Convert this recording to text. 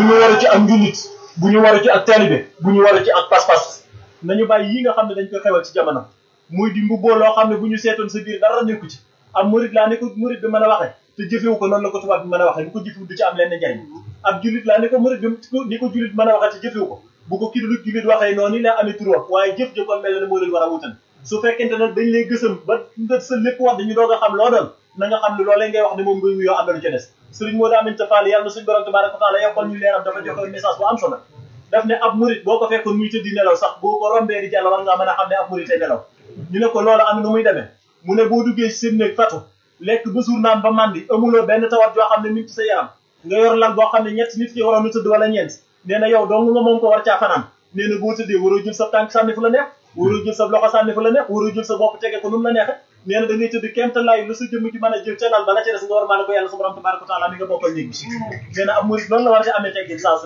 ñu waru ci ak njullit bu ñu waru ci ak taalibe bu ñu waru ci ak pas-pas nañu bàyyi yi nga xam ne dañ ko xewal ci jamono muy di mbubboo loo xam ne bu ñu seetoon sa biir dara nekku ci am murid laa ne ko murid bi mën a waxee te jëfewu ko noonu la ko tubaab bi mën a waxee bu ko jëfewu du ci am lenn njariñ ab jullit laa ne ko murid bi ni ko jullit mën a waxee te jëfewu ko bu ko kii du jullit waxee noonu la amee tur wax waaye jëf jëkkoon mel ne moo leen war a wutal su fekkente nag dañ lay gësam ba nga sa lépp wax dañu doog a xam loo doon na nga xam ne loolee ngay wax ne moom ngay wuyoo am na lu ca des sëriñ moo daa aminta fall yàlla na suñu borom tabaraka wa taala yokkal ñu leeram dafa joxe message bu am solo daf ne ab murid boo ko fekkoon muy tëddi nelaw sax boo ko rombee di jàll war ngaa mën a xam ne ab murid tey nelaw ñu ne ko loolu am nu muy demee mu ne boo duggee ci seen néeg fatu lekk ba suur naan ba màndi amuloo benn tawat joo xam ne mi ngi ci sa yaram nga yor lal boo xam ne ñett nit ki waroon na tëdd wala ñeent nee na yow dong nga moom ko war caa fanaan nee na boo tëddee waroo jël sa tànk sànni fu la neex waroo jël sa loxo sànni fu la neex waroo jël sa bopp tege ko nu mu la neexe nee na da ngay tëdd kéem talaay lu sa jëmm ci mën a jël ca lal ba la ca des nga war maa ne ko yàlla sa borom tabaraka wa taala mi nga bokkal néeg bi nee na ab murid loolu la war a amee teggin saa su